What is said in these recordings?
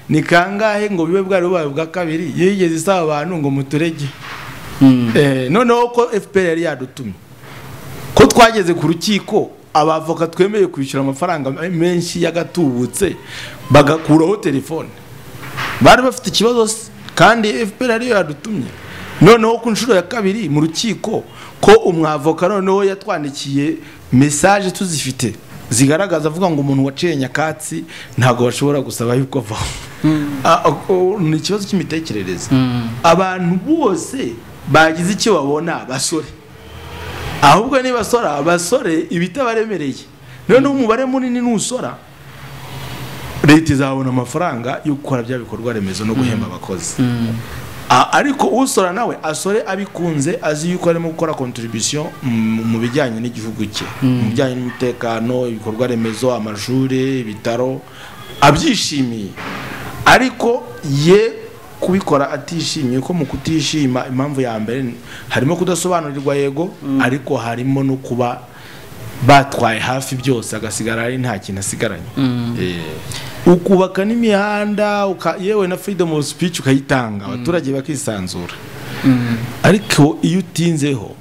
ni kangahe ngo bibe bwari bubaye ubwa kabiri yigeze isaba abantu ngo muturege noneho ko fpr yari yadutumye ko twageze ku rukiko abavoka twemeye kwishyura amafaranga menshi y'agatubutse bagakuraho telefone bari bafite ikibazo kandi fpr ariyo yadutumye noneho ku nshuro ya kabiri mu rukiko ko umwavoka noneho yatwandikiye mesaje tuzifite zigaragaza avuga ngo umuntu waciye nyakatsi ntabwo bashobora gusaba yuko avaho ni ikibazo cy'imitekerereze abantu bose bagize icyo babona basore ahubwo nibasora abasore ibitabaremereye noneho umubare munini nusora leta izabona amafaranga yo gukora bya bikorwa remezo no guhemba abakozi ariko usora nawe asore abikunze azi yuko arimo gukora kontribusiyo mu bijyanye n'igihugu cye mu bijyanye n'umutekano ibikorwa remezo amashuri ibitaro abyishimiye ariko ye kubikora atishimiye ko mu kutishima impamvu ya mbere harimo kudasobanurirwa yego ariko harimo no kuba batwaye hafi byose agasigara ari nta kintu asigaranye ukubaka n'imihanda yewe na freedom of speech ukayitanga abaturage bakisanzura ariko iyo utinzeho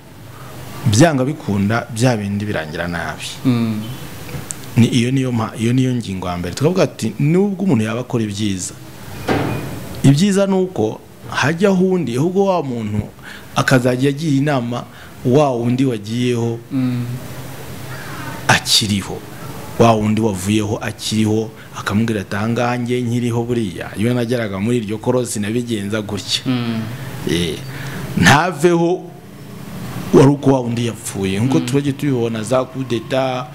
byanga bikunda bya bindi birangira nabi iyo niyo ngingo ya mbere tukavuga ati nubwo umuntu yaba akora ibyiza ibyiza ni uko hajya undi ahubwo wa muntu akazajya agira inama wa wundi wagiyeho akiriho wa wundi wavuyeho akiriho akamubwira ati ahangahange nkiriho buriya iyo nageraga muri iryo korosi nabigenza gutya ntaveho wari uko wa wundi yapfuye nk'uko turajya tubibona za kudeta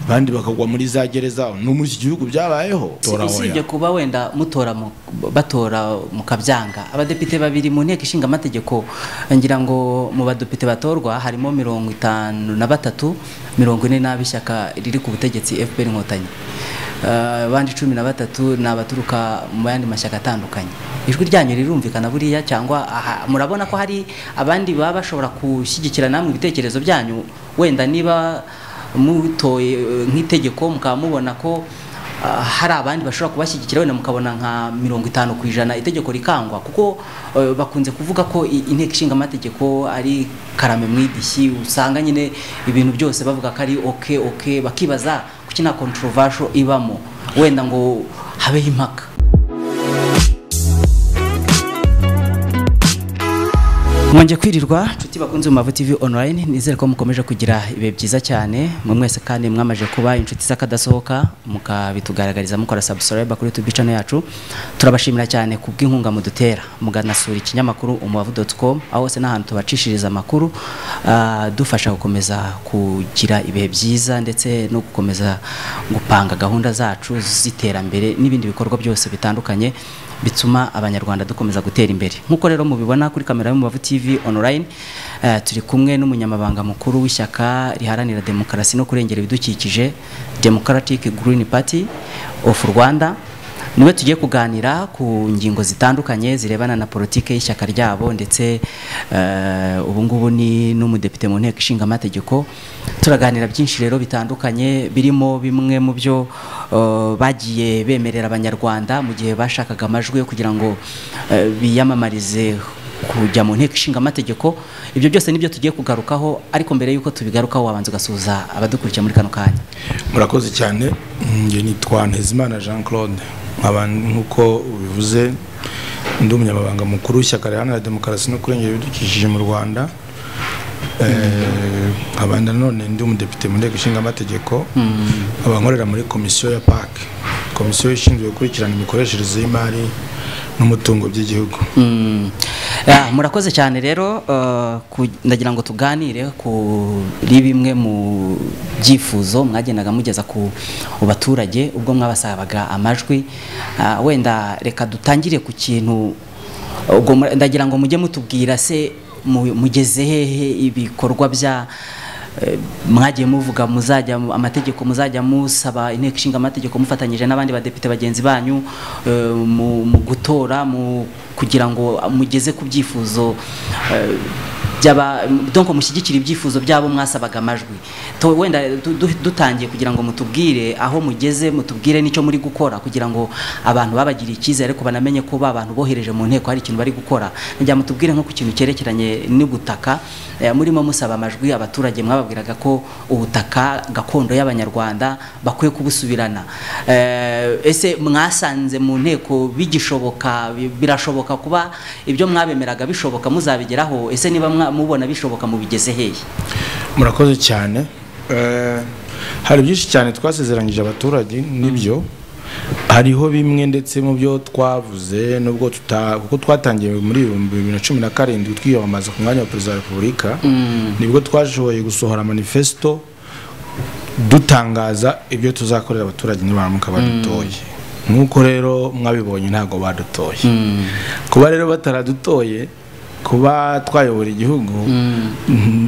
abandi bakagwa muri za gereza no muri iki gihugu byabayeho usibye kuba wenda mutora batora mukabyanga abadepite babiri mu nteko ishinga amategeko ngira ngo mu badepite batorwa harimo mirongo itanu na batatu mirongo ine n'ab'ishyaka riri ku butegetsi fpr inkotanyi abandi cumi na batatu ni abaturuka mu yandi mashyaka atandukanye ijwi ryanyu rirumvikana buriya cyangwa murabona ko hari abandi baba bashobora gushyigikira namwe ibitekerezo byanyu wenda niba mutoye nk'itegeko mukaba mubona ko hari abandi bashobora kubashyigikira wenda mukabona nka mirongo itanu ku ijana itegeko rikangwa kuko bakunze kuvuga ko inteko ishinga amategeko ari karame mu idishyi usanga nyine ibintu byose bavuga ko ari oke oke bakibaza kuki nta controversial ibamo wenda ngo habeho impaka mwongeye kwirirwa inshuti bakunze mu mavu TV online nizere ko mukomeje kugira ibihe byiza cyane mwe mwese kandi mwamaje kuba inshuti z'akadasohoka mukabitugaragariza mukora subscribe kuri YouTube channel yacu turabashimira cyane ku bw'inkunga mudutera muganasura ikinyamakuru umubavu.com aho hose n'ahantu tubacishiriza amakuru uh, dufasha gukomeza kugira ibihe byiza ndetse no gukomeza gupanga gahunda zacu z'iterambere n'ibindi bikorwa byose bitandukanye bituma abanyarwanda dukomeza gutera imbere nk'uko rero mubibona kuri kamera y'umubavu tv online uh, turi kumwe n'umunyamabanga mukuru w'ishyaka riharanira demokarasi no kurengera ibidukikije democratic green party of rwanda niwe tugiye kuganira ku ngingo zitandukanye zirebana na politike y'ishyaka ryabo ndetse uh, ubu ngubu ni n'umudepite mu nteko ishinga amategeko turaganira byinshi rero bitandukanye birimo bimwe mu byo uh, bagiye bemerera abanyarwanda mu gihe bashakaga amajwi kugira ngo uh, biyamamarize kujya mu nteko ishinga amategeko ibyo byose nibyo tugiye kugarukaho ariko mbere y'uko tubigarukaho wabanza ugasuhuza abadukurikira muri kano kanya murakoze cyane njye nitwa ntezimana jean claude nk'uko bivuze undi umunyamabanga mukuru w'ishyaka riharanira demokarasi no kurengera ibidukikije mu rwanda nkaba nanone ndi umudepite mu nteko ishinga amategeko abankorera muri komisiyo ya pake komisiyo ishinzwe gukurikirana imikoreshereze y'imari n'umutungo by'igihugu murakoze cyane rero ndagira ngo tuganire kuri bimwe mu byifuzo mwagendaga mugeza ku baturage ubwo mwabasabaga amajwi wenda reka dutangire ku kintu ndagira ngo mujye mutubwira se mugeze hehe ibikorwa bya mwagiye muvuga muzajya amategeko muzajya musaba inteko ishinga amategeko mufatanyije n'abandi badepite bagenzi banyu mu gutora kugira ngo mugeze ku byifuzo byaba donko mushyigikira ibyifuzo byabo mwasabaga amajwi To- wenda du- du- dutangiye kugira ngo mutubwire aho mugeze mutubwire n'icyo muri gukora kugira ngo abantu babagiriye icyizere ariko banamenye ko ba bantu bohereje mu nteko hari ikintu bari gukora njya mutubwire nko ku kintu cyerekeranye n'ubutaka eh, murimo musaba amajwi abaturage mwababwiraga ko ubutaka gakondo y'abanyarwanda bakwiye kubusubirana Eh, ese mwasanze mu nteko bigishoboka bi- birashoboka kuba ibyo mwabemeraga bishoboka muzabigeraho ese niba mwa- mubona bishoboka mubigeze hehe murakoze cyane Eh, hari byinshi cyane twasezeranyije abaturage nibyo hariho bimwe ndetse mu byo twavuze nubwo tuta kuko twatangiye muri ibihumbi bibiri na cumi na karindwi twiyamamaza ku mwanya wa perezida wa repubulika nibwo twashoboye gusohora manifesto dutangaza ibyo tuzakorera abaturage nibaramuka badutoye nk'uko rero mwabibonye ntabwo badutoye kuba rero bataradutoye kuba twayobora igihugu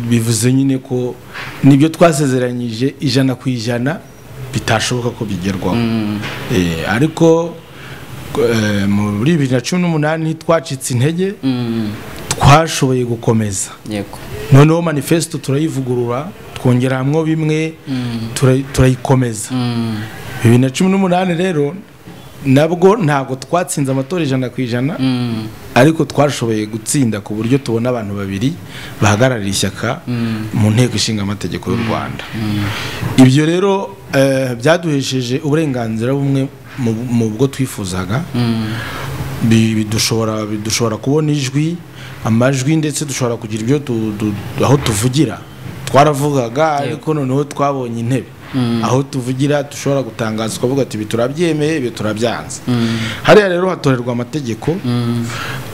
bivuze nyine ko nibyo twasezeranyije ijana ku ijana bitashoboka ko bigerwaho Eh, ariko eh, muri bibiri na cumi n'umunani ntitwacitse intege twashoboye gukomeza yego noneho manifesto turayivugurura twongeramo bimwe tura- turayikomeza bibiri na cumi n'umunani rero nabwo ntabwo twatsinze amatora ijana ku ijana ariko twashoboye gutsinda ku buryo tubona abantu babiri bahagarariye ishyaka mu nteko ishinga amategeko y'u rwanda ibyo rero eh, byaduhesheje uburenganzira bumwe mu- mu bwo twifuzaga Bi- bidushobora bidushobora kubona ijwi amajwi ndetse dushobora kugira ibyo tu- tu- tu- aho tuvugira twaravugaga ariko noneho twabonye intebe aho tuvugira dushobora gutangaza twavuga ati ibi turabyemeye ibi turabyanze hariya rero hatorerwa amategeko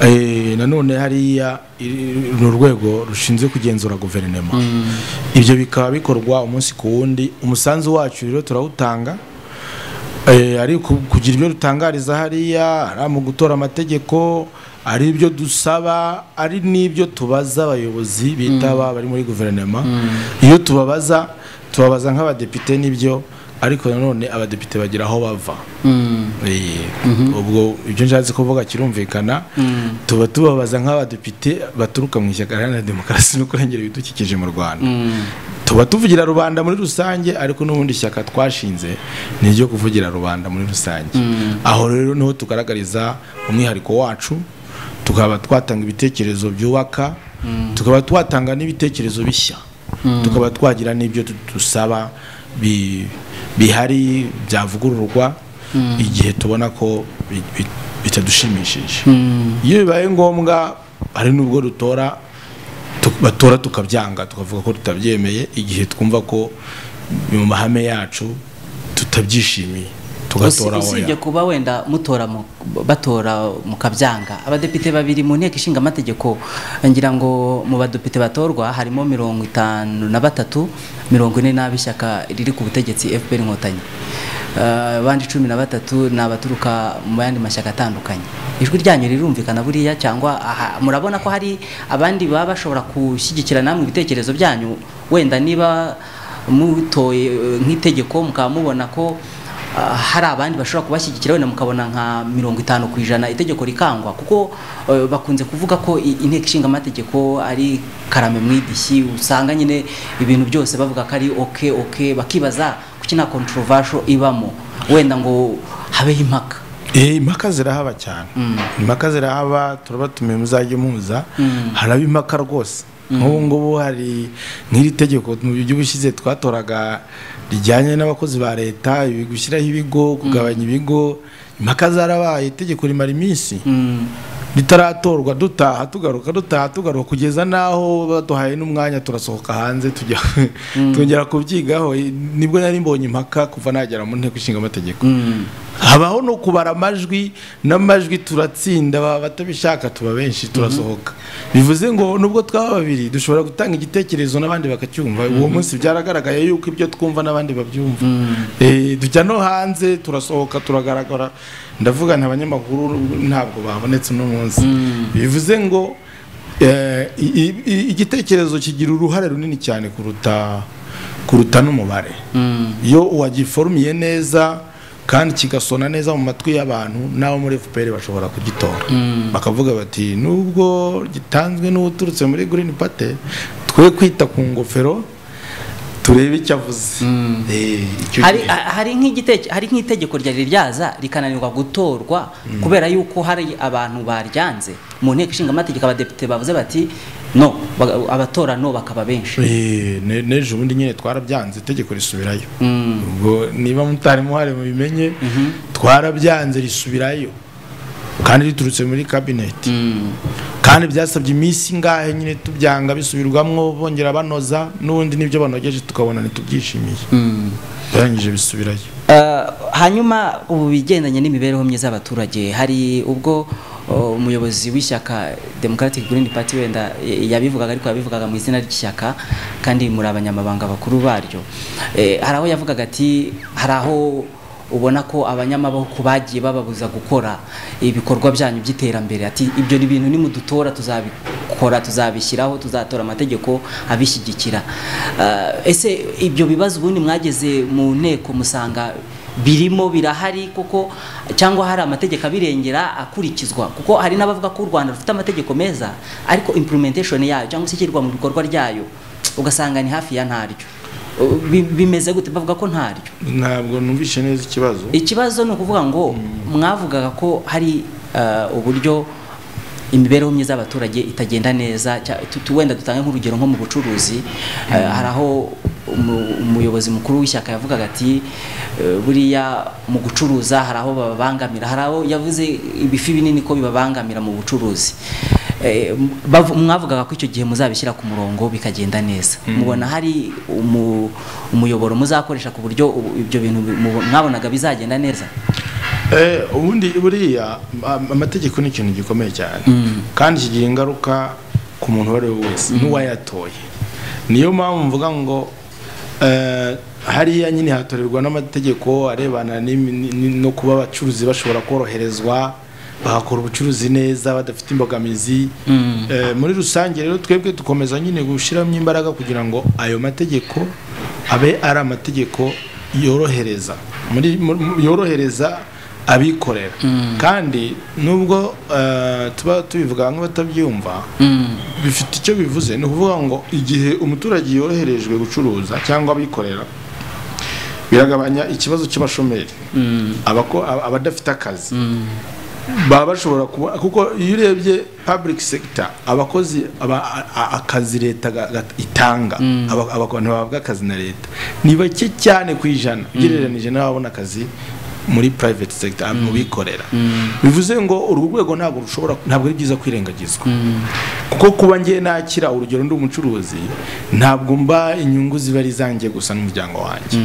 Eh, nanone hariya iri- ni urwego rushinzwe kugenzura guverinoma ibyo bikaba bikorwa umunsi ku wundi umusanzu wacu rero turawutanga Eh, ari ku- kugira ibyo dutangariza hariya ari mu gutora amategeko ari ibyo dusaba ari n'ibyo tubaza abayobozi bitaba bari muri guverinoma iyo tubabaza tubabaza nk'abadepite n'ibyo ariko nanone abadepite bagira aho bava Eh, ubwo ibyo nshatse kuvuga kirumvikana tuba tubabaza nk'abadepite baturuka mu ishyaka iharanira demokarasi no kurengera ibidukikije mu rwanda tuba tuvugira rubanda muri rusange ariko n'ubundi shyaka twashinze ni iryo kuvugira rubanda muri rusange aho rero niho tugaragariza umwihariko wacu tukaba twatanga ibitekerezo byubaka tukaba twatanga n'ibitekerezo bishya tukaba twagira n'ibyo tu- dusaba bi- bihari byavugururwa igihe tubona ko bi- bi- bitadushimishije iyo bibaye ngombwa hari n'ubwo dutora tu- batora tukabyanga tukavuga ko tutabyemeye igihe twumva ko mu mahame yacu tutabyishimiye tugatora Usi- usibye oya kuba wenda mutora mu- batora mukabyanga abadepite babiri mu nteko ishinga amategeko ngira ngo mu badepite batorwa harimo mirongo itanu na batatu mirongo ine n'ab'ishyaka riri ku butegetsi fpr inkotanyi Eh, abandi cumi na batatu ni abaturuka mu yandi mashyaka atandukanye ijwi ryanyu rirumvikana buriya cyangwa aha- murabona ko hari abandi baba bashobora gushyigikira namwe ibitekerezo byanyu wenda niba mutoye eh, nk'itegeko mukaba mubona ko Ah, hari abandi bashobora kubashyigikira wenda mukabona nka mirongo itanu ku ijana itegeko rikangwa kuko eh, bakunze kuvuga ko i- inteko ishinga amategeko ari karame mu idishyi usanga nyine ibintu byose bavuga ko ari oke oke bakibaza kuki nta controversial ibamo wenda ngo habeho impaka Eh, impaka zirahaba cyane impaka zirahaba turabatumiye muzajya muza haraba impaka rwose nk'ubu ngubu hari nk'iri tegeko mu gihugu ushyize twatoraga rijyanye n'abakozi ba leta ibi- gushyiraho ibigo kugabanya ibigo impaka zarabaye itegeko rimara iminsi ritaratorwa dutaha tugaruka dutaha tugaruka kugeza n'aho baduhaye n'umwanya turasohoka hanze tujya twongera kubyigaho nibwo nari mbonye impaka kuva nagera mu nteko ishinga amategeko habaho no kubara amajwi n'amajwi turatsinda ba- batabishaka tuba benshi turasohoka bivuze ngo nubwo twaba babiri dushobora gutanga igitekerezo n'abandi bakacyumva uwo munsi byaragaragaye yuko ibyo twumva n'abandi babyumva Eh, tujya no hanze turasohoka turagaragara ndavuga nta banyamakuru ntabwo babonetse uno munsi bivuze ngo eh, i- i- i- igitekerezo kigira uruhare runini cyane kuruta kuruta n'umubare iyo uwagiforumiye neza kandi kigasona neza mu matwi y'abantu n'abo muri fpr bashobora kugitora bakavuga bati nubwo gitanzwe n'uturutse muri green party twe kwita ku ngofero turebe icyo avuze Eh, icyo hari gihe. ha- hari nk'igiteke- hari nk'itegeko ryari ryaza rikananirwa gutorwa kubera yuko hari abantu baryanze mu nteko ishinga amategeko abadepite bavuze bati no baga- abatora no bakaba benshi Eh, ne- n'ejo bundi nyine twarabyanze itegeko risubirayo ubwo niba mutari muhari mubimenye twarabyanze risubirayo kandi riturutse muri kabineti kandi byasabye iminsi ingahe nyine tubyanga bisubirwamwo bongera banoza n'ubundi n'ibyo banogeje tukabona ntitubyishimiye barangije bisubirayo Eh, hanyuma ubu bigendanye n'imibereho myiza y'abaturage hari ubwo oh, umuyobozi w'ishyaka Democratic Green Party wenda y- yabivugaga ariko yabivugaga mu izina ry'ishyaka kandi muri abanyamabanga bakuru baryo Eh, hari aho yavugaga ati hari aho ubona ko abanyamaboko bagiye bababuza gukora ibikorwa byanyu by'iterambere ati ibyo ni ibintu nimudutora tuzabikora tuzabishyiraho tuzatora amategeko abishyigikira Eh, ese ibyo bibazo ubundi mwageze mu nteko musanga birimo birahari kuko cyangwa hari amategeko abirengera akurikizwa kuko hari n'abavuga ko u rwanda rufite amategeko meza ariko implementation yayo cyangwa se ishyirwa mu bikorwa ryayo ugasanga ni hafi ya ntaryo Uh, bi- bimeze gute bavuga ko ntaryo ntabwo numvishe neza ikibazo ikibazo ni ukuvuga ngo mwavugaga ko hari eh, uburyo imibereho myiza y'abaturage itagenda neza cya- tu- tu- wenda dutange nk'urugero nko mu bucuruzi eh, hari aho umu- umuyobozi mukuru w'ishyaka yavugaga ati eh, buriya mu gucuruza hari aho bababangamira hari aho yavuze ibifi binini ko bibabangamira mu bucuruzi Eh, bavu- mwavugaga ko icyo gihe muzabishyira ku murongo bikagenda neza mubona hari umu- umuyoboro muzakoresha ku buryo ubu- ibyo bintu bi- mubo- mwabonaga bizagenda neza Eh, ubundi buriya am- amategeko ni ikintu gikomeye cyane kandi kigira ingaruka ku muntu uwo ari we wese n'uwayatoye niyo mpamvu mvuga ngo eh, hariya nyine hatorerwa n'amategeko arebana n'imi- ni- ni- no kuba abacuruzi bashobora koroherezwa bagakora ubucuruzi neza badafite imbogamizi Eh, muri rusange rero twebwe dukomeza nyine gushyiramo imbaraga kugira ngo ayo mategeko abe ari amategeko yorohereza muri, muri- mu- yorohereza abikorera kandi nubwo eh, tuba tubivuga nk'abatabyumva bifite icyo bivuze ni ukuvuga ngo igihe umuturage yoroherejwe gucuruza cyangwa abikorera biragabanya ikibazo cy'abashomeri abako- ab- abadafite akazi baba bashobora kuba kuko iyo urebye public sector abakozi aba- a- a- akazi leta ga- ga- itanga aba- aba- abantu bahabwa akazi na leta ni bake cyane ku ijana ugereranije n'ababona akazi muri private sector mu bikorera bivuze ngo uru rwego ntabwo rushobora ntabwo ari byiza kwirengagizwa kuko kuba ngiye nakira urugero ndi umucuruzi ntabwo mba inyungu ziba ari izanjye gusa n'umuryango wanjye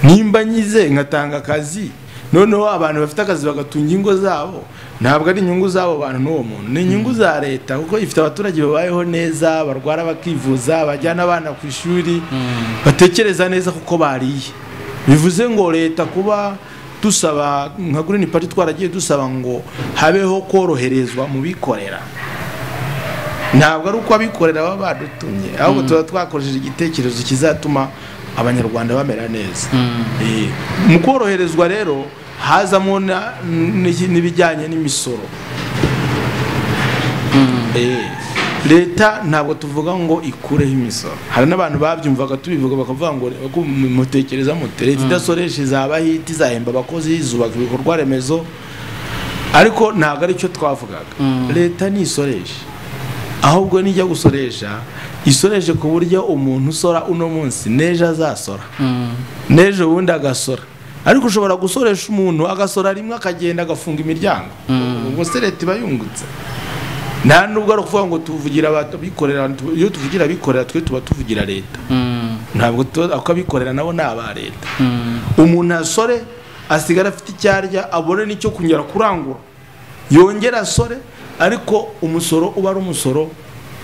nimba nyize ngatanga akazi noneho abantu bafite akazi bagatunga ingo zabo ntabwo ari inyungu z'abo bantu n'uwo muntu ni inyungu za leta kuko ifite abaturage babayeho neza barwara bakivuza bajyana abana ku ishuri batekereza neza kuko bariye bivuze ngo leta kuba dusaba nka green party twaragiye dusaba ngo habeho koroherezwa mu bikorera ntabwo ari uko abikorera baba badutumye ahubwo tuba twakoresheje igitekerezo kizatuma abanyarwanda bamera neza Eh, mu koroherezwa rero hazamo na- n'iki- n'ibijyanye n'imisoro Eh, leta ntabwo tuvuga ngo ikureho imisoro hari n'abantu babyumvaga tubivuga bakavuga ngo ko mutekereza mute leta idasoresha izabaho ite izahemba abakozi izubaka ibikorwa remezo ariko ntabwo ari cyo twavugaga leta ntisoresha ahubwo nijya gusoresha isoreshe ku buryo umuntu usora uno munsi n'ejo azasora n'ejo bundi agasora ariko ushobora gusoresha umuntu agasora rimwe akagenda agafunga imiryango ubwo se leta iba yungutse nta nubwo ari ukuvuga ngo tuvugira abikorera iyo tuvugira abikorera twe tuba tuvugira leta ntabwo tuba ako abikorera nabo ni aba leta umuntu asore asigara afite icyo arya abone n'icyo kunyura kurangura yongera asore ariko umusoro uba ari umusoro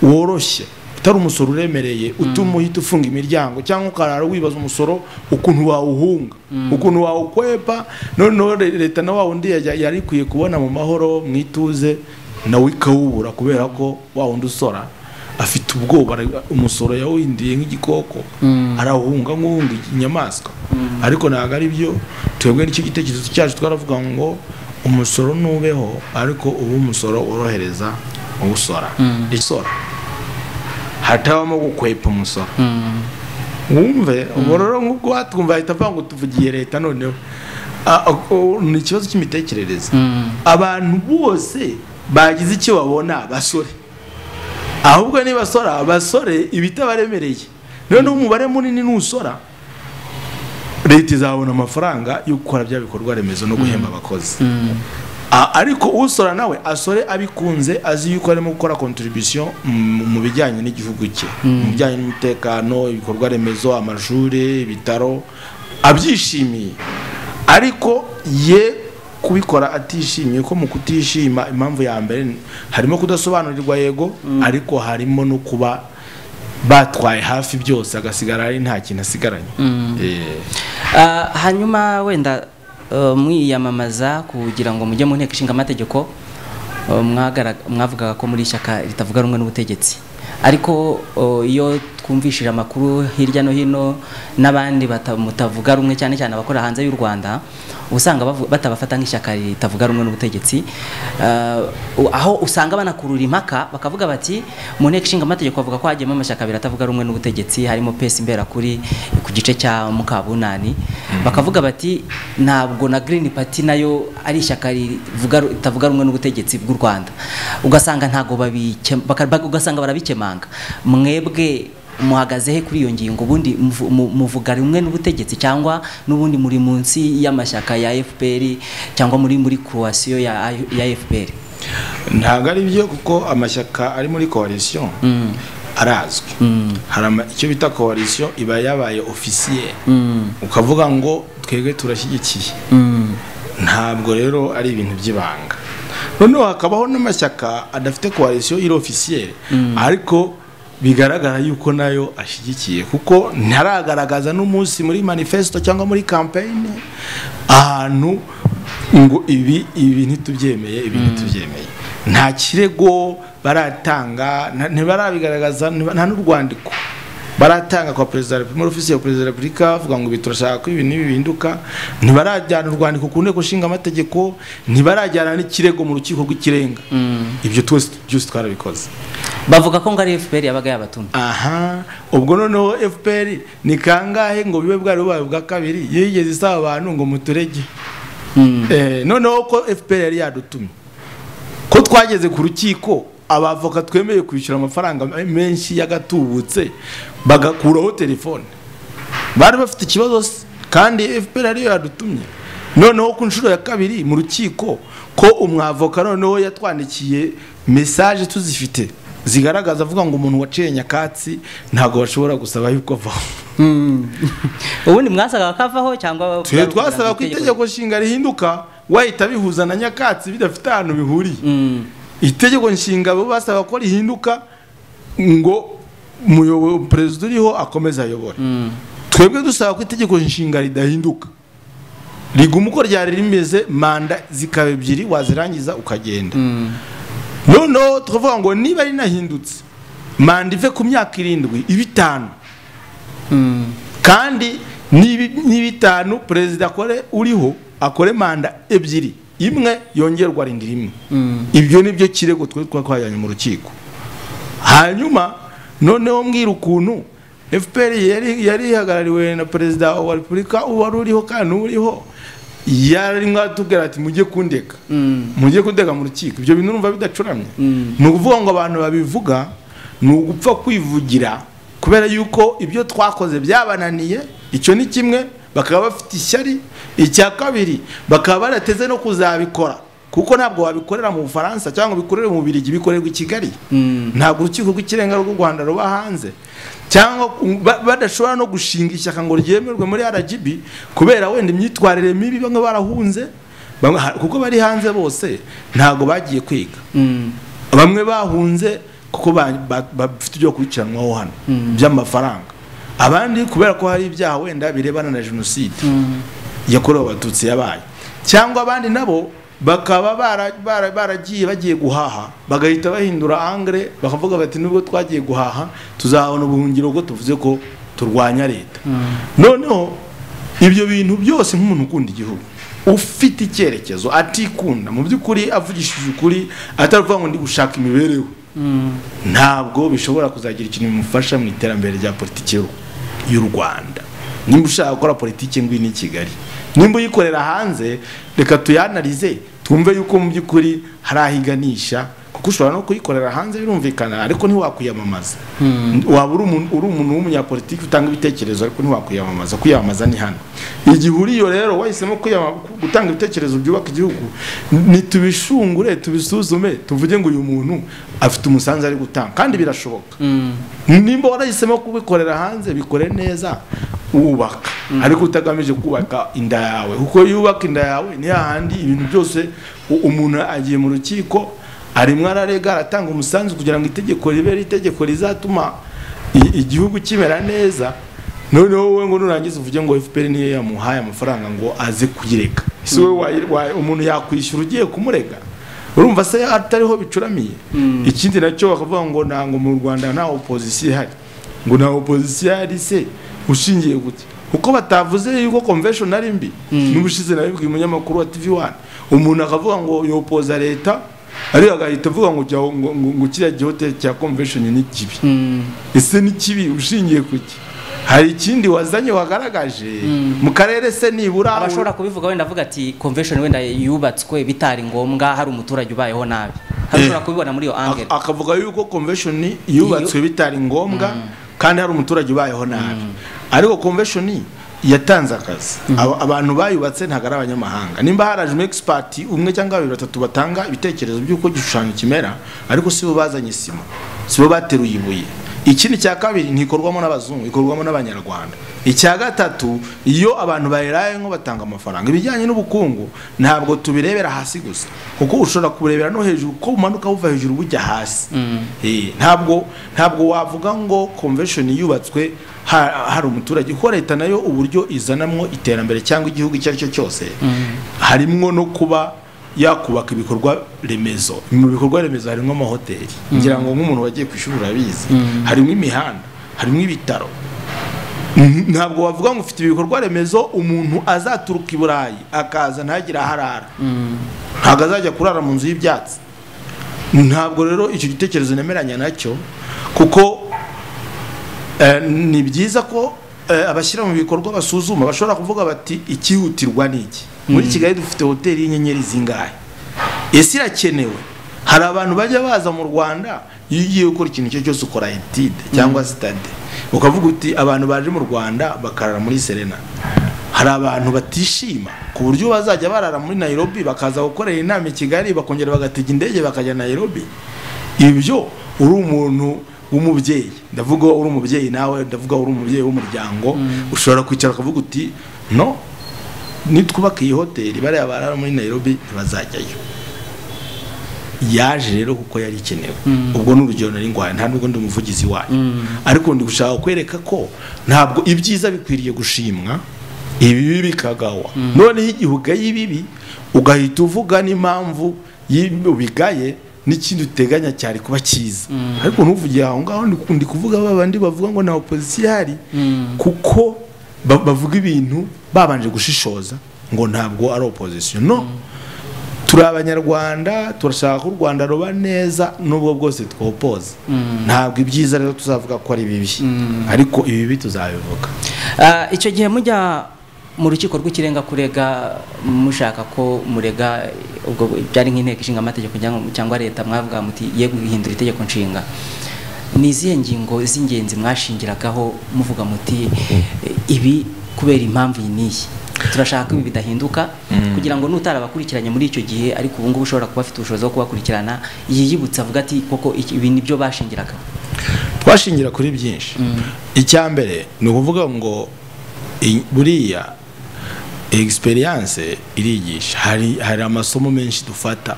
woroshye utari umusoro uremereye utuma uhita ufunga imiryango cyangwa ukarara wibaza umusoro ukuntu wawuhunga ukuntu wawukwepa noneho le- leta na wa wundi yajya- yari ikwiye kubona mu mahoro mu ituze nawe ikawubura kubera ko wa wundi usora afite ubwoba umusoro yawuhinduye nk'igikoko arawuhunga nk'uwundi inyamaswa ariko ntabwo ari byo twebwe n'icyo gitekerezo cyacu twaravuga ngo umusoro nubeho ariko ubu umusoro worohereza uwusora isora hatabamo gukwepa umusoro wumve ubururu nk'ubwo watwumva ahita apfa ngo tuvugiye leta noneho ni ikibazo cy'imitekerereze abantu bose bagize icyo babona basore ahubwo nibasora basore ibitabaremereye noneho umubare munini nusora leta izabona amafaranga yo gukora bya bikorwa remezo no guhemba abakozi ariko usora nawe asore abikunze azi yuko arimo gukora contribution mu bijyanye n'igihugu cye mu bijyanye n'umutekano ibikorwa remezo amashuri ibitaro abyishimiye ariko ye kubikora atishimiye ko mu kutishima impamvu ya mbere harimo kudasobanurirwa yego ariko harimo no kuba batwaye hafi byose agasigara ari nta kintu asigaranye hanyuma wenda mwiyamamaza kugira ngo mujye mu nteko ishinga amategeko mwavugaga ko muri ishyaka ritavuga rumwe n'ubutegetsi ariko iyo twumvishije amakuru hirya no hino n'abandi mutavuga rumwe cyane cyane abakora hanze y'u rwanda usanga batabafata nk'ishyaka ritavuga rumwe n'ubutegetsi aho usanga banakurura impaka bakavuga bati mu nteko ishinga amategeko bavuga ko hagiyemo amashyaka abiri atavuga rumwe n'ubutegetsi harimo pesi imberakuri ku gice cya mukabunani bakavuga bati ntabwo na girini pati nayo ari ishyaka ritavuga rumwe n'ubutegetsi bw'u rwanda ugasanga ntabwo ugasanga barabikemanga mwebwe muhagaze he kuri iyo ngingo ubundi muvuga rumwe n'ubutegetsi cyangwa n'ubundi muri munsi y'amashyaka ya fpr cyangwa muri muri croation ya fpr ntabwo ari byo kuko amashyaka ari muri coalition arazwi hari icyo bita coalition iba yabaye officier ukavuga ngo twebwe turashyigikiye ntabwo rero ari ibintu by'ibanga noneho hakabaho n'amashyaka adafite coalition iri officier ariko bigaragara yuko nayo ashyigikiye kuko ntaragaragaza n'umunsi muri manifesto cyangwa muri kampeyini ahantu ngo ibi ibi ntitubyemeye ibi ntitubyemeye nta kirego baratanga ntibarabigaragaza nta n'urwandiko baratanga kwa perezida wa repubulika muri ofisi ya perezida wa repubulika bavuga ngo ibi turashaka ko ibintu bihinduka ntibarajyana urwandiko ku nteko ishinga amategeko ntibarajyana n'ikirego mu rukiko rw'ikirenga ibyo byose twarabikoze bavuga ko ngo ari fpr yabaga yabatumye aha ubwo noneho fpr ni kangahe ngo bibe bwari bubaye bwa kabiri yigeze isaba abantu ngo muturege noneho ko fpr yari yadutumye ko twageze ku rukiko abavoka twemeye kwishyura amafaranga menshi y'agatubutse bagakuraho telefone bari bafite ikibazo kandi fpr ariyo yadutumye noneho ku nshuro ya kabiri mu rukiko ko umwavoka noneho yatwandikiye mesaje tuzifite zigaragaza avuga ngo umuntu waciye nyakatsi ntabwo bashobora gusaba yuko avaho ubundi mwasaga bakavaho cyangwa twe twasaga ko itegeko nshinga rihinduka wahita bihuza na nyakatsi bidafite ahantu bihuriye itegeko nshinga bo basaba ko rihinduka ngo perezida uriho akomeze ayobore twebwe dusaba ko itegeko nshinga ridahinduka riguma uko ryari rimeze manda zikaba ebyiri wazirangiza ukagenda noneho tukavuga ngo niba rinahindutse manda ive ku myaka irindwi iba itanu kandi niba itanu perezida akore uriho akore manda ebyiri imwe yongerwa rindi rimwe ibyo ni byo kirego twe twajyanye mu rukiko hanyuma noneho mbwira ukuntu fpr yari ihagarariwe na perezida wa repubulika wari uriho kandi uriho yari mwatubwira ati mujye kundeka mujye kundeka mu rukiko ibyo bintu numva bidacuramye ni ukuvuga ngo abantu babivuga ni ugupfa kwivugira kubera yuko ibyo twakoze byabananiye icyo ni kimwe bakaba bafite ishyari icya kabiri bakaba barateze no kuzabikora kuko ntabwo wabikorera mu bufaransa cyangwa bikorere mu birigi bikorerwa i kigali ntabwo urukiko rw'ikirenga rw'u rwanda ruba hanze cyangwa badashobora no gushinga ishyaka ngo ryemerwe muri rgb kubera wenda imyitwarire mibi bamwe barahunze kuko bari hanze bose ntabwo bagiye kwiga bamwe bahunze kuko bafite ibyo gukurikiranwaho hano by'amafaranga abandi kubera ko hari ibyaha wenda birebana na jenoside yakorewe abatutsi yabaye cyangwa abandi nabo bakaba bara- bara- baragiye bagiye guhaha bagahita bahindura angre bakavuga bati nubwo twagiye guhaha tuzabona ubuhungiro bwo tuvuze ko turwanya leta noneho ibyo bintu byose nk'umuntu ukunda igihugu ufite icyerekezo atikunda mu by'ukuri avugishije ukuri ataravuga ngo ndi gushaka imibereho ntabwo bishobora kuzagira ikintu bimufasha mu iterambere rya politiki y'u- y'u rwanda nimba ushaka gukora politiki ngwino i kigali nimba uyikorera hanze reka tuyanarize twumve yuko mu by'ukuri hari aho iganisha kuko ushobora no kuyikorera hanze birumvikana ariko ntiwakwiyamamaza waba uri umuntu uri umuntu w'umunyapolitiki utanga ibitekerezo ariko ntiwakwiyamamaza kwiyamamaza ni hano igihe uri yo rero wahisemo kwiyama- gutanga ibitekerezo byubaka igihugu nitubishungure tubisuzume tuvuge ngo uyu muntu afite umusanzu ari gutanga kandi birashoboka nimba warahisemo kubikorera hanze bikore neza wubaka ariko utagamije kubaka inda yawe kuko iyo wubaka inda yawe ni hahandi ibintu byose u- umuntu agiye mu rukiko arimo ararega aratanga umusanzu kugira ngo itegeko ribe ari itegeko rizatuma i- igihugu kimera neza noneho wowe ngo nurangiza uvuge ngo fpr niyo yamuhaye amafaranga ngo aze kuyireka ese wowe wayi- wayi- umuntu yakwishyura ugiye kumurega urumva se atariho bicuramiye ikindi nacyo bakavuga ngo ntabwo mu rwanda nta opozisiyo ihari ngo nta opozisiyo ihari se ushingiye gute kuko batavuze yuko convention ari mbi n'ubushize nabibwiye umunyamakuru wa tv one umuntu akavuga ngo yopoza leta ariko agahita avuga ngo jya- ngo- ngo- ngo kiriya gihote cya convention ni kibi ese ni kibi ushingiye ku ki hari ikindi wazanye wagaragaje mu karere se nibura abashobora kubivuga wenda avuga ati convention wenda yubatswe bitari ngombwa hari umuturage ubayeho nabi hari Eh. ushobora kubibona muri iyo angere Ak- akavuga yuko convention yubatswe bitari ngombwa kandi hari umuturage ubayeho nabi ariko convention yatanze akazi Aba- abantu bayubatse ntabwo ari abanyamahanga nimba harajemo expert umwe cyangwa babiri batatu batanga ibitekerezo by'uko igishushanyo kimera ariko si bo bazanye isima si bo bateruye ibuye ikindi cya kabiri ntikorwamo n'abazungu ikorwamo n'abanyarwanda icya gatatu iyo abantu bayirayemo batanga amafaranga ibijyanye n'ubukungu ntabwo tubirebera hasi gusa kuko ushobora kubirebera no hejuru ko umanuka buva hejuru bujya hasi Eh, ntabwo ntabwo wavuga ngo convention yubatswe ha- hari umuturage kuko leta nayo uburyo izanamo iterambere cyangwa igihugu icyo ari cyo cyose harimo no kuba yakubaka ibikorwa remezo mu bikorwa remezo harimo amahoteli ngira ngo nk'umuntu wagiye ku ishuri urabizi harimo imihanda harimo ibitaro N- ntabwo wavuga ngo ufite ibikorwa remezo umuntu azaturuka i burayi akaza ntagire aho arara ntabwo azajya kurara mu nzu y'ibyatsi ntabwo rero icyo gitekerezo nemeranya nacyo kuko eh, ni byiza ko eh, abashyira mu bikorwa basuzuma bashobora kuvuga bati ikihutirwa ni iki muri kigali dufite hoteli y'inyenyeri zingahe ese irakenewe hari abantu bajya baza mu rwanda iyo ugiye gukora ikintu icyo cyose ukora etide cyangwa sitade ukavuga uti abantu baje mu rwanda bakarara muri serena hari abantu batishima ku buryo bazajya barara muri nayirobi bakaza gukorera inama i kigali bakongera bagatega indege bakajya nayirobi ibyo uri umuntu w'umubyeyi ndavuga uri umubyeyi nawe ndavuga uri umubyeyi w'umuryango ushobora kwicara ukavuga uti no nitwubaka iyi hoteli bariya barara muri nayirobi ntibazajyayo yaje rero kuko yari ikenewe ubwo ni urugero nari ngwaye nta nubwo ndi umuvugizi wayo ariko ndi gushaka kwereka ko ntabwo ibyiza bikwiriye gushimwa ibibi bikagawa noneho igihe ugaye ibibi ugahita uvuga n'impamvu y'ibi ubigaye n'ikindi uteganya cyari kuba cyiza ariko ntuvugiye aho ngaho ndi- ndi kuvuga babandi bavuga ngo nta opozisiyo ihari kuko ba- bavuga ibintu babanje gushishoza ngo ntabwo ari opozisiyo no turi abanyarwanda turashaka ko u rwanda ruba neza nubwo bwose twopoza ntabwo ibyiza rero tuzavuga ko ari bibi ariko ibibi tuzabivuga Ah, icyo gihe mujya mu rukiko rw'ikirenga kurega mushaka ko murega ubwo byari nk'inteko ishinga amategeko cyangwa- cyangwa leta mwavuga muti ye guhindura itegeko nshinga ni izihe ngingo z'ingenzi mwashingiragaho muvuga muti "Eh, ibi kubera impamvu iyi n'iyi turashaka ko ibi bidahinduka kugira ngo n'utarabakurikiranye muri icyo gihe ariko ubu ngubu ushobora kuba afite ubushobozi bwo kubakurikirana yiyibutsa avuga ati koko iki- ibi nibyo bashingiragaho twashingira kuri byinshi icya mbere ni ukuvuga ngo i- buriya egisperiyanse irigisha hari hari amasomo menshi dufata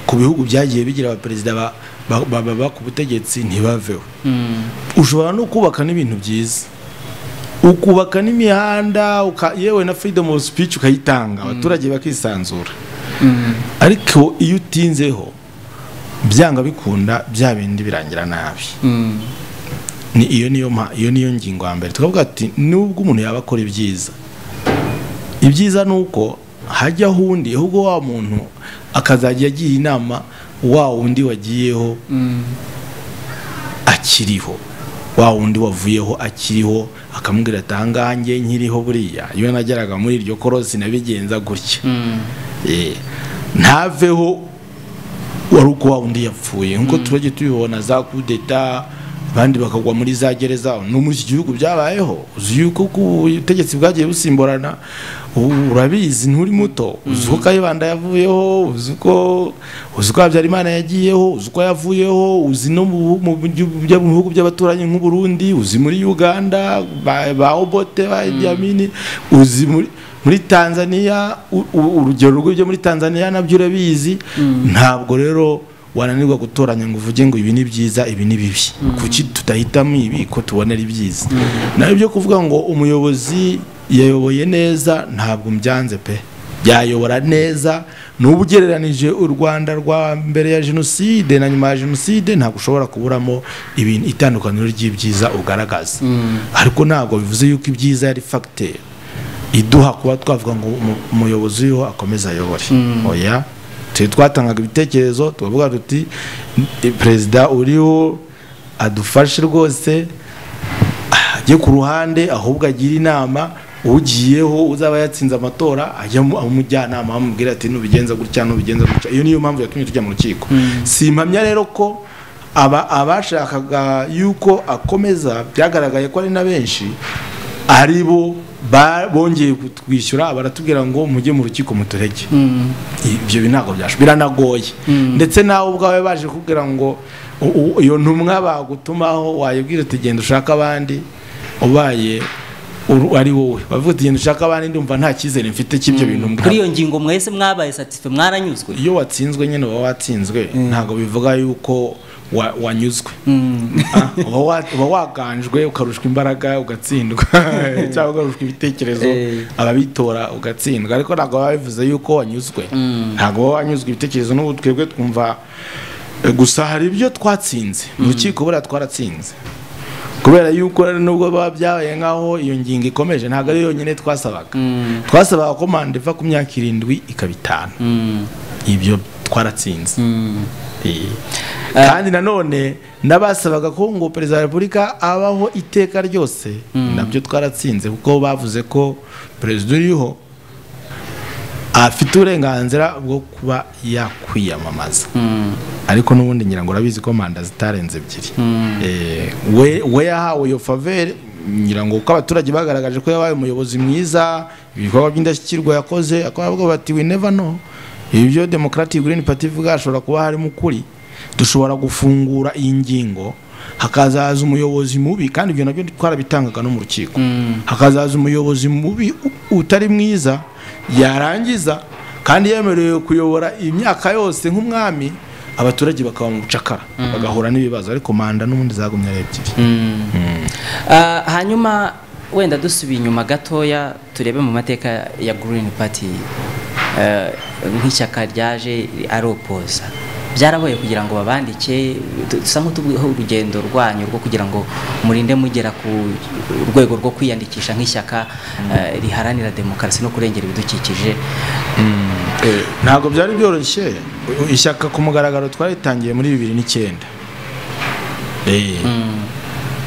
ku bihugu byagiye bigira abaperezida ba- ba- ba- baba ku butegetsi ntibaveho ushobora no kubaka n'ibintu byiza ukubaka n'imihanda uka- yewe na freedom of speech ukayitanga abaturage bakisanzura ariko iyo utinzeho byanga bikunda bya bindi birangira nabi ni iyo niyo mpa iyo niyo ngingo ya mbere tukavuga ati nubwo umuntu yaba akora ibyiza ibyiza ni uko hajya undi ahubwo wa muntu akazajya agira inama wa wundi wagiyeho akiriho wa wundi wavuyeho akiriho akamubwira ati ahangaha njye nkiriho buriya iyo nageraga muri iryo korosi nabigenza gutya Eh, ntaveho wari uko wa wundi yapfuye nk'uko turajya tubibona za kudeta abandi bakagwa muri za gereza no muri iki gihugu byabayeho uzi yuko ku- ubutegetsi bwagiye busimburana ubu urabizi nturi muto uzi uko kayibanda yavuyeho uzi uko uzi uko habyarimana yagiyeho uzi uko yavuyeho uzi no mu bihu- mu bihu- bya- mu bihugu by'abaturanyi nk'uburundi uzi muri uganda ba, ba obote ba Idi Amini, uzi muri muri tanzania u- u- urugero rw'ibyo muri tanzania nabyo urabizi ntabwo rero wananirwa gutoranya ngo uvuge ngo ibi ni byiza ibi ni bibi kuki tudahitamo ibi ko tubona ari byiza nawe byo kuvuga ngo umuyobozi yayoboye neza ntabwo mbyanze pe yayobora neza n'ubu ugereranije u rwanda rwa mbere ya jenoside na nyuma ya jenoside ntabwo ushobora kuburamo ibintu itandukaniro ry'ibyiza ugaragaza ariko ntabwo bivuze yuko ibyiza yari fagiteri iduha kuba twavuga ngo umu- umuyobozi uriho akomeze ayobore oya twe twatangaga ibitekerezo tukavuga tuti "Ni- perezida uriho adufashe rwose ajye ku ruhande ahubwo agire inama ugiyeho uzaba yatsinze amatora ajyamo umujyanama amubwira ati nubigenza gutya nubigenza gutya iyo niyo mpamvu yatumye tujya mu rukiko simpamya rero ko aba abashakaga yuko akomeza byagaragaye ko ari na benshi ari bo ba- bongeye kutwishyura baratubwira ngo mujye mu rukiko muturege ibyo bi- ntabwo byashoboka biranagoye ndetse nawe ubwawe baje kubwira ngo u- u- iyo ntumwa bagutumaho wayibwira uti genda ushaka abandi ubaye uru- ari wowe bavuga uti genda ushaka abandi ndumva nta cyizere mfite cy'ibyo bintu kuri mbwira iyo ngingo mwese mwabaye satisfe mwaranyuzwe iyo watsinzwe nyine uba watsinzwe ntabwo bivuga yuko wa- wanyuzwe Ah, uba wa- uba waganjwe ukarushwa imbaraga ugatsindwa cyangwa ukarushwa ibitekerezo Eh. ababitora ugatsindwa ariko ntabwo baba bivuze yuko wanyuzwe ntabwo baba wanyuzwe ibitekerezo n'ubu twebwe twumva eh, gusa hari ibyo twatsinze mu rukiko buriya twaratsinze kubera yuko rero nubwo baba byabaye nk'aho iyo ngingo ikomeje ntabwo ari yonyine twasabaga twasabaga ko manda iva ku myaka irindwi ikaba itanu ibyo twaratsinze Eh, kandi nanone n'abasabaga ko ngo perezida wa repubulika abaho iteka ryose nabyo twaratsinze kuko bavuze ko perezida uriho afite uburenganzira bwo kuba yakwiyamamaza ariko n'ubundi ngira ngo urabizi ko manda zitarenze ebyiri Eh, we- we yahawe iyo faveri ngira ngo uko abaturage bagaragaje ko yabaye umuyobozi mwiza ibikorwa by'indashyikirwa yakoze akaba avuga bati we never know ibyo democratic green party ivuga hashobora kuba harimo ukuri dushobora gufungura iyi ngingo hakazaza umuyobozi mubi kandi ibyo nabyo twarabitangaga no mu rukiko hakazaza umuyobozi mubi u- utari mwiza yarangiza kandi yemerewe kuyobora imyaka yose nk'umwami abaturage bakaba mu bucakara bagahura n'ibibazo ariko manda n'ubundi zagumye ari ebyiri Ah, hanyuma wenda dusubiye inyuma gatoya turebe mu mateka ya Green Party eh, nk'ishyaka ryaje aropoza byarabaye kugira ngo babandike du- dusa nk'utubuho urugendo rwanyu rwo kugira ngo murinde mugera ku rwego rwo kwiyandikisha nk'ishyaka eh, riharanira demokarasi no kurengera ibidukikije Eh, ntabwo byari byoroshye U- ishyaka ku mugaragaro twaritangiye muri bibiri n'icyenda Eh.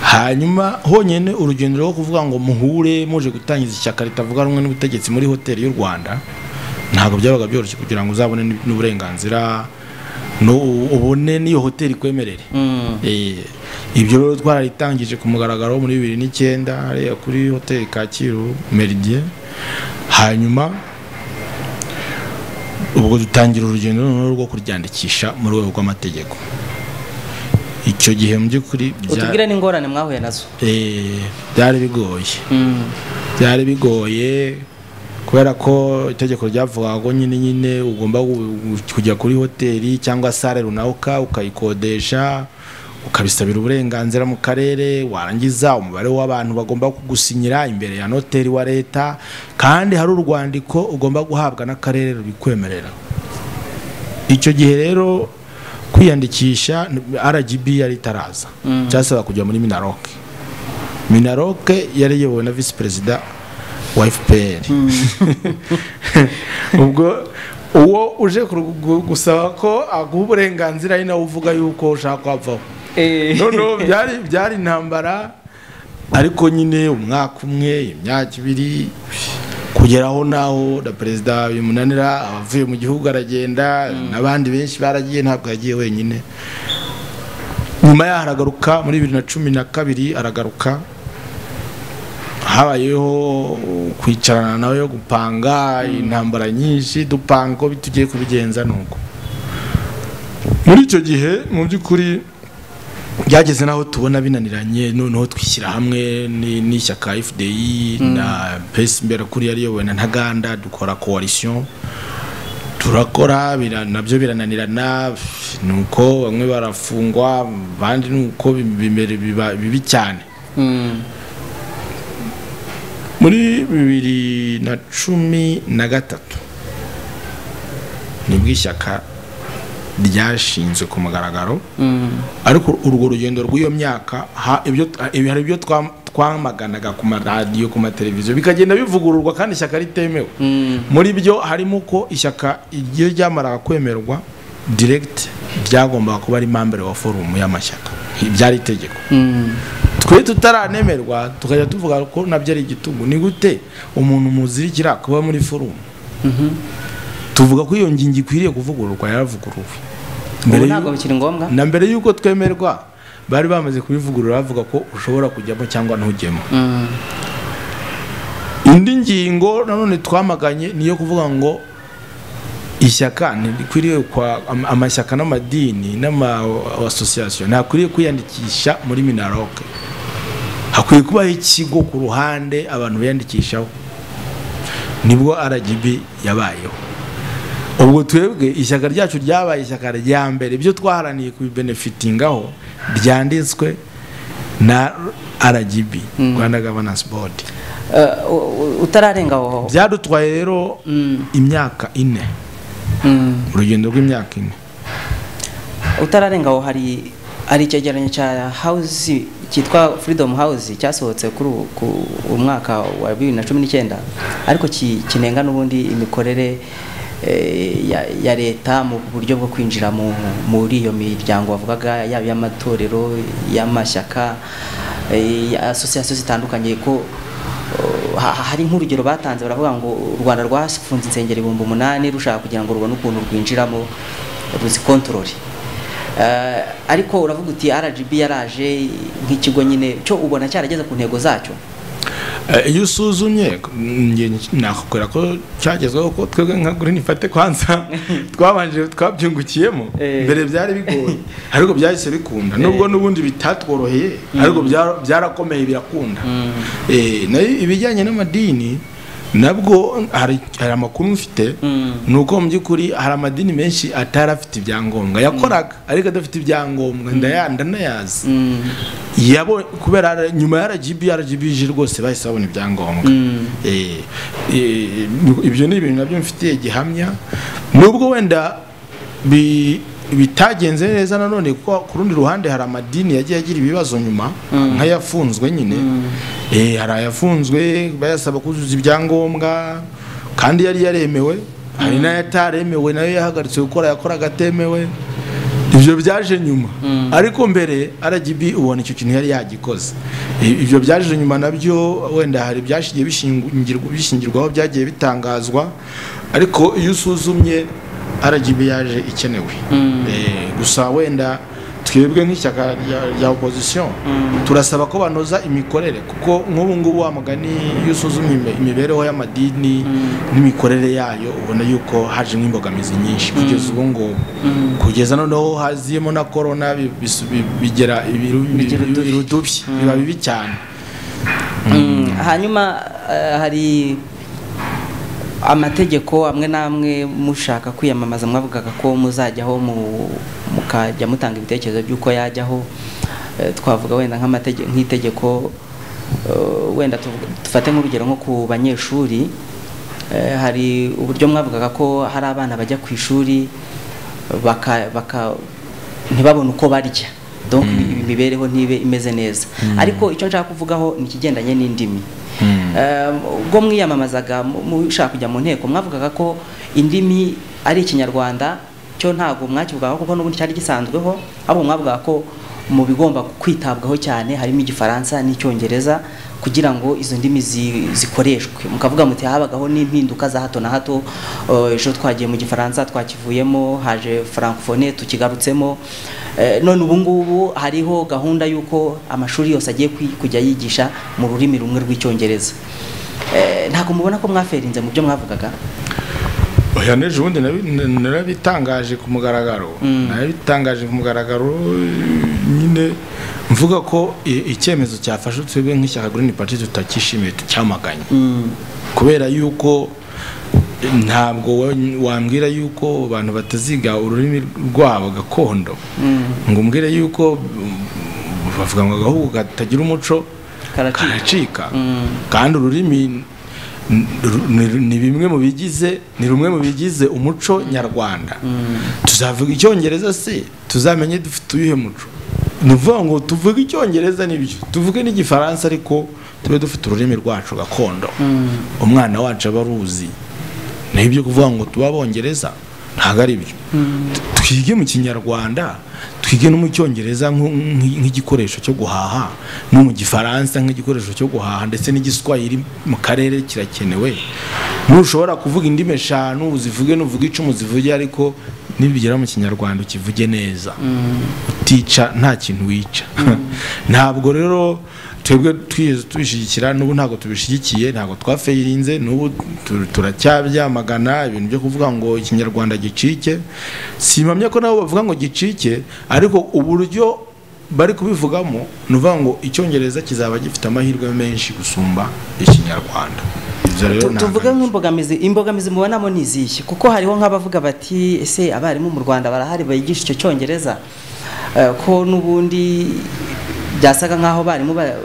hanyuma honyine urugendo rwo kuvuga ngo muhure muje gutangiza ishyaka ritavuga rumwe n'ubutegetsi muri hoteli y'u rwanda ntabwo byabaga byoroshye kugira ngo uzabone n'u- n'uburenganzira no- ubone n'iyo hoteli ikwemerere mm, Eh, ibyo rero twararitangije ku mugaragaro muri bibiri n'icyenda hariya kuri hoteli kacyiru meridien hanyuma ubwo dutangira urugendo noneho rwo kuryandikisha mu rwego rw'amategeko icyo gihe mu by'ukuri bya- utubwire n'ingorane mwahuye nazo eh, byari bigoye Mm, byari bigoye kubera ko itegeko ryavugaga ko nyine nyine ugomba gu- kujya kuri hoteli cyangwa sare runaka ukayikodesha ukabisabira uburenganzira mu karere warangiza umubare w'abantu bagomba kugusinyira imbere ya noteri wa leta kandi hari urwandiko ugomba guhabwa n'akarere rubikwemerera icyo gihe rero kwiyandikisha rgb yari itaraza cyasaba kujya muri minaroke minaroke yari iyobowe na visi perezida wa fpr ubwo uwo uje gusaba ko aguha uburenganzira ari nawe uvuga yuko ushaka kwavaho noneho byari intambara ariko nyine umwaka umwe imyaka ibiri kugeraho naho na perezida bimunanira abavuye mu gihugu aragenda n'abandi benshi baragiye ntabwo yagiye wenyine nyuma yaho aragaruka muri bibiri na cumi na kabiri aragaruka habayeho kwicarana nawe yo gupanga intambara nyinshi dupanga uko tugiye kubigenza nuko muri icyo gihe mu by'ukuri byageze naho tubona binaniranye noneho twishyira hamwe n'ishyaka fdi na pesi mbere kuri yariyobowe na ntaganda dukora coalition turakora nabyo birananirana nuko bamwe barafungwa abandi nuko bimera bibi cyane muri bibiri na cumi na gatatu nibwo ishyaka ryashinzwe ku mugaragaro ariko urwo rugendo rw'iyo myaka hari ibyo twamaganaga ku maradiyo ku mateleviziyo bikagenda bivugururwa kandi ishyaka ritemewe muri byo harimo ko ishyaka iyo ryamaraga kwemerwa diregiti byagombaga kuba ari mambere wa forumu y'amashyaka byari itegeko twe tutaranemerwa tukajya tuvuga ko nabyo ari igitugu ni gute umuntu muzirikira kuba muri forumu tuvuga ko iyo ngingo ikwiriye kuvugururwa yaravuguruwe na mbere y'uko twemerwa bari bamaze kubivugurura bavuga ko ushobora kujyamo cyangwa ntujyemo indi ngingo nanone twamaganye niyo kuvuga ngo ishyaka ntirikwiriye amashyaka n'amadini n'amasosiyasiyo ntakwiriye kwiyandikisha muri minaroke hakwiye kubaho ikigo ku ruhande abantu biyandikishaho nibwo rgb yabayeho ubwo twebwe ishyaka ryacu ryabaye ishyaka rya mbere ibyo twaharaniye kubibenefitingaho ryanditswe na rgb rwanda governance board utararenga aho byadutwaye rero imyaka ine urugendo rw'imyaka ine utararenga aho hari hari icyegeranyo cya hawuzi cyitwa freedom hawuzi cyasohotse kuri uwo mwaka wa bibiri na cumi n'icyenda ariko kinenga n'ubundi imikorere ya leta mu buryo bwo kwinjira muri iyo miryango bavugaga yaba iy'amatorero iy'amashyaka asosiyasiyo zitandukanye ko hari nk'urugero batanze baravuga ngo u rwanda rwafunze insengero ibihumbi umunani rushaka kugira ngo rubone ukuntu rwinjiramo ruzikontorore ariko uravuga uti rgb yaraje nk'ikigo nyine cyo ubona cyarageze ku ntego zacyo iyo usuzumye nakubwira ko cyagezweho ko twebwe nka gurini fate kwanza twabanje twabyungukiyemo mbere byari bigoye ariko byahise bikunda nubwo n'ubundi bitatworoheye ariko byarakomeye birakunda ibijyanye n'amadini nabwo hari amakuru mfite ni uko mu by'ukuri hari amadini menshi atari afite ibyangombwa yakoraga ariko adafite ibyangombwa ndanayazi kubera nyuma ya rgb rgb ije rwose bahise babona ibyangombwa ibyo ni ibintu nabyo mfitiye gihamya nubwo wenda bitagenze neza nanone kuko ku rundi ruhande hari amadini yagiye agira ibibazo nyuma nk'ayafunzwe nyine hari ayafunzwe bayasaba kuzuza ibyangombwa kandi yari yaremewe hari n'ayataremewe nayo yahagaritse gukora yakoraga atemewe ibyo byaje nyuma ariko mbere rgb ubona icyo kintu yari yagikoze ibyo byaje nyuma nabyo wenda hari ibyashigiye bishingirwaho byagiye bitangazwa ariko iyo usuzumye rgb yaje ikenewe gusa wenda twebwe nk'ishyaka rya opozisiyo turasaba ko banoza imikorere kuko nk'ubu ngubu wa mugani iyo usuzumye imibereho y'amadini n'imikorere yayo ubona yuko haje nk'imbogamizi nyinshi kugeza ubu ngubu kugeza noneho haziyemo na korona bigera irudubi biba bibi cyane hanyuma hari amategeko amwe n'amwe mushaka kwiyamamaza mwavugaga ko muzajyaho mukajya mutanga ibitekerezo by'uko yajyaho twavuga wenda nk'itegeko wenda dufate nk'urugero nko ku banyeshuri hari uburyo mwavugaga ko hari abana bajya ku ishuri baka baka ntibabone uko barya donc imibereho ntibe imeze neza ariko icyo nshaka kuvugaho ni ikigendanye n'indimi ubwo mwiyamamazaga mushaka kujya mu nteko mwavugaga ko indimi ari ikinyarwanda cyo ntabwo mwakivugaho kuko n'ubundi cyari gisanzweho ahubwo mwavugaga ko mu bigomba kwitabwaho cyane harimo igifaransa n'icyongereza kugira ngo izo ndimi zi- zikoreshwe mukavuga muti habagaho n'impinduka za hato na hato eh, ejo twagiye mu gifaransa twakivuyemo haje francophonie tukigarutsemo Eh, none ubu ngubu hariho gahunda y'uko amashuri yose agiye kwi- kujya yigisha mu rurimi rumwe rw'icyongereza Eh, ntabwo mubona ko mwaferinze mu byo mwavugaga oya n'ejo bundi nabi- n- narabitangaje ku mugaragaro narabitangaje ku mugaragaro nyine mvuga ko i- icyemezo cyafashe twebwe nk'ishyaka green party tutakishimiye tucyamaganye kubera yuko eh, ntabwo wa- wambwira yuko abantu bataziga ururimi rwabo gakondo ngo umbwire yuko mm, bavuga ngo agahugu katagira umuco karacika karacika kandi ururimi n- ru- ni- ni bimwe mu bigize ni rumwe mu bigize umuco nyarwanda tuzavuga icyongereza se tuzamenye dufite uyuhe muco ni ukuvuga ngo tuvuge icyongereza nibyo tuvuge n'igifaransa ariko tube dufite ururimi rwacu gakondo umwana wacu aba aruzi nibyo kuvuga ngo tuba abongereza ntabwo ari byo twige mu kinyarwanda twige no mu cyongereza nko- nk- nk'igikoresho cyo guhaha no mu gifaransa nk'igikoresho cyo guhaha ndetse n'igiswahili mu karere kirakenewe ntushobora kuvuga indimi eshanu uzivuge n'uvuge icumu zivuge ariko nibigera mu kinyarwanda ukivuge neza utica nta kintu wica ntabwo rero twebwe twigeze tubishyigikira n'ubu ntabwo tubishyigikiye ntabwo twafeyirinze n'ubu tu- turacyabyamagana ibintu byo kuvuga ngo ikinyarwanda gicike simpamya ko nabo bavuga ngo gicike ariko uburyo bari kubivugamo ni ukuvuga ngo icyongereza kizaba gifite amahirwe menshi gusumba ikinyarwanda ibyo rero Tu- nta tuvuge nganiki. nk'imbogamizi imbogamizi mubonamo ni izihe kuko hariho nk'abavuga bati ese abarimu mu rwanda barahari bigisha icyo cyongereza Eh, ko n'ubundi byasaga nk'aho abarimu ba-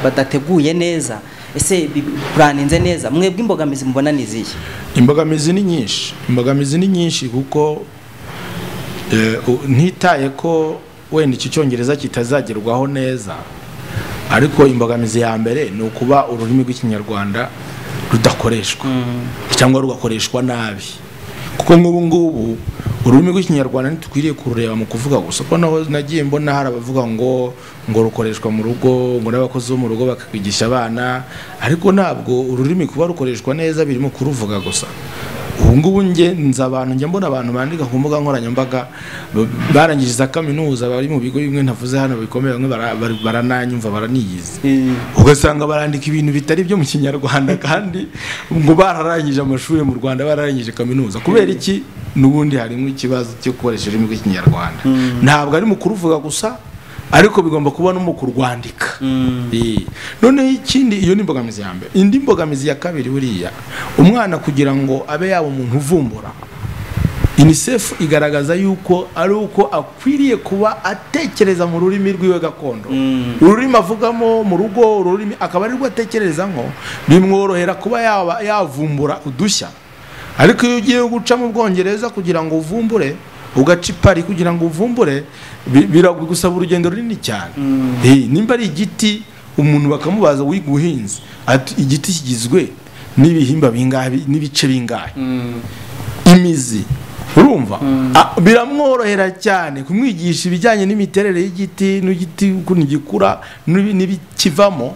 badateguye neza ese bi- buraninze neza mwebwe imbogamizi mubona ni izihe imbogamizi ni nyinshi imbogamizi ni nyinshi kuko eh, u- ntitaye ko wenda iki cyongereza kitazagerwaho neza ariko imbogamizi ya mbere ni ukuba ururimi rw'ikinyarwanda rudakoreshwa cyangwa rugakoreshwa nabi kuko nk'ubu ngubu ururimi rw'ikinyarwanda ntitukwiriye kurureba mu kuvuga gusa kuko naho nagiye mbona hari abavuga ngo ngo rukoreshwa mu rugo ngo n'abakozi bo mu rugo bakakwigisha abana ariko ntabwo ururimi kuba rukoreshwa neza birimo kuruvuga gusa ubu ngubu nge nzi abantu njya mbona abantu bandika ku mbuga nkoranyambaga b- barangije za kaminuza bari mu bigo bimwe ntavuze hano bikomeye bamwe bara- bara- barananyumva baraniyizi ugasanga barandika ibintu bitari byo mu kinyarwanda kandi ngo bararangije amashuri mu rwanda bararangije kaminuza kubera iki n'ubundi harimo ikibazo cyo gukoresha ururimi rw'ikinyarwanda ntabwo ari mu kuruvuga gusa ariko bigomba kuba no mu kurwandika Eh, noneho ikindi iyo ni imbogamizi ya mbere indi mbogamizi ya kabiri buriya umwana kugira ngo abe yaba umuntu uvumbura unicef igaragaza yuko ari uko akwiriye kuba atekereza mu rurimi rw'iwe gakondo ururimi avugamo mu rugo ururimi akaba ari rwo atekerezamo bimworohera kuba yaba yavumbura udushya ariko iyo ugiye guca mu bwongereza kugira ngo uvumbure ugaca ipari kugira ngo uvumbure bi- biragusaba urugendo runini cyane Eh, nimba ari igiti umuntu bakamubaza wiga ubuhinzi ati igiti kigizwe n'ibihimba bingahe n'ibice bingahe imizi urumva Ah, biramworohera cyane kumwigisha ibijyanye n'imiterere y'igiti n'igiti ukuntu gikura n'ibi- n'ibikivamo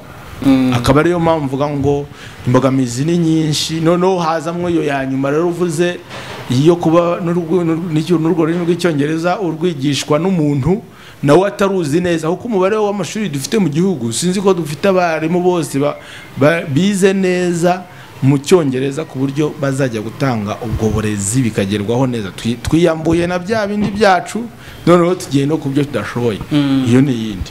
akaba ariyo mpamvu mvuga ngo imbogamizi ni nyinshi noneho hazamwo iyo ya nyuma rero uvuze iyo kuba n'urwo- n'urwo n'icyo- n'urwo rurimi rw'icyongereza urwigishwa n'umuntu nawe ataruzi neza kuko umubare w'amashuri dufite mu gihugu sinzi ko dufite abarimu bose ba- ba- bize neza mu cyongereza ku buryo bazajya gutanga ubwo burezi bikagerwaho neza Twi- twiyambuye na bya bindi byacu noneho tugiye no ku byo tudashoboye iyo ni iyindi